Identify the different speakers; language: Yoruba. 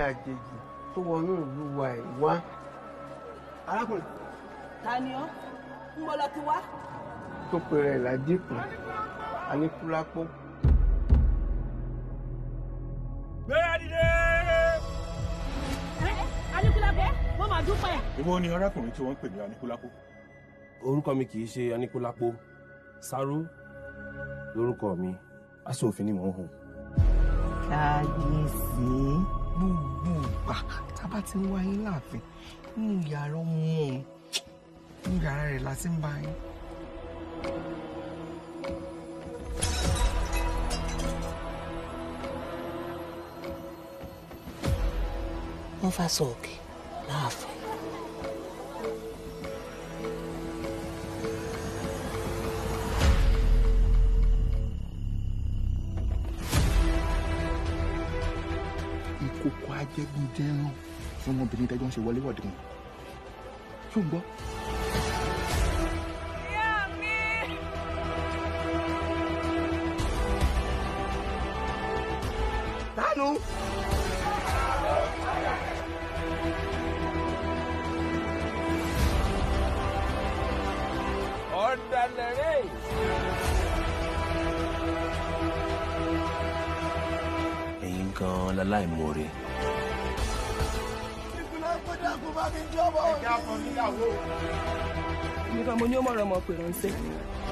Speaker 1: àjèjì tó wọnú ìlú wa ẹ̀ wá.
Speaker 2: arákùnrin
Speaker 3: ta ni ọ́ ń bọ́ lọ ti wá.
Speaker 1: tó pèrè ẹ̀ ládìkù aníkúlápó.
Speaker 4: gbéra dìde.
Speaker 3: Aníkúlápó wọ́n máa dúpẹ́.
Speaker 4: ìwọ ni arákùnrin tí wọ́n ń pè ní anikulapo.
Speaker 2: orúkọ mi kì í ṣe aníkúlápó sáró lórúkọ mi aṣọ òfin ni mò ń hùn.
Speaker 5: kábíyèsí gbogbo ìgbà tábà ti ń wáyé láàfin nínú yàrá ọmọ òun nínú yàrá rẹ̀ la ti ń bá yín.
Speaker 6: wọ́n fa sọ̀ọ̀kì láàfin.
Speaker 7: ìkókó ajẹ́gúndẹ́rán tí ọmọbìnrin tẹ́jọ́ ń ṣe wọléwọ̀de wọn. ṣó ń gbọ́.
Speaker 2: dánú.
Speaker 4: ọ̀dàlẹ̀ rẹ̀.
Speaker 2: ẹ̀yin gan-an láláìmoore.
Speaker 3: nìkan mo ní ó mọ̀rọ̀ ọmọ pèrò ń ṣe.